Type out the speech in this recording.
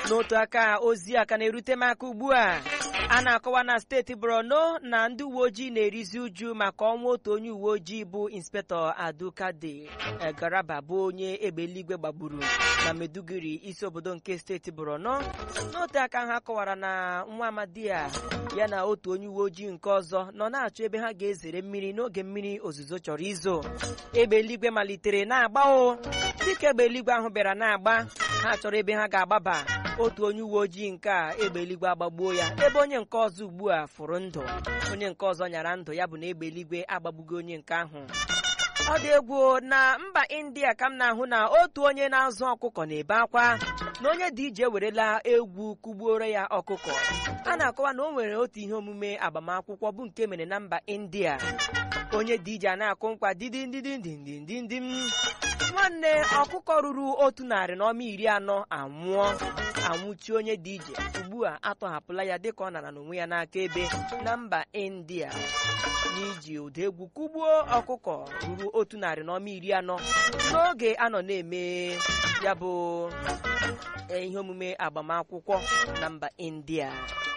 n'otu aka ozi a ka na-erute m aka ugbu a a na-akọwa na steeti borno na ndị uwe ojii na-erizi uju maka ọnwụ otu onye uwe ojii bụ inspektọ adukade garaba bụ onye egbe eluigwe gbagburu na meduguri isi obodo nke steeti borno n'otu aka ha kọwara na nwa amadi a ya na otu onye uwe ojii nke ọzọ nọ na-achọ ebe ha ga-ezere mmiri n'oge mmiri ozuzo chọrọ izo egbe eluigwe malitere na-agba o dịka egbe eluigwe ahụ bịara na-agba ha chọrọ ebe ha ga-agbaba otu onye uwe ojii nke a egbe eluigwe agbagbuo ya ebe onye nke ọzọ ugbu a fụrụ ndụ onye nke ọzọ nyara ndụ ya bụ na egbe eluigwe agbagbugo onye nke ahụ ọ dị egwu na mba india ka m na-ahụ na otu onye na-azụ ọkụkọ na-ebe akwa na onye dị ije ewerela egwu kụgbuoro ya ọkụkọ a na-akọwa na o nwere otu ihe omume agbamakwụkwọ bụ nke mere na mba india onye dị ije a na-akụ nkwa didindindindindindim nwanne ọkụkọ ruru otu narị na ọma iri anọ anwụọ anwụchi onye dị ije ugbu a atọhapụla ya dịka ọ nara n'onwe ya n'aka ebe na mba india n'iji ụda egwu kụgbuo ọkụkọ ruru otu narị na ọma iri anọ n'oge a nọ na-eme ya bụ ihe omume agbamakwụkwọ na mba india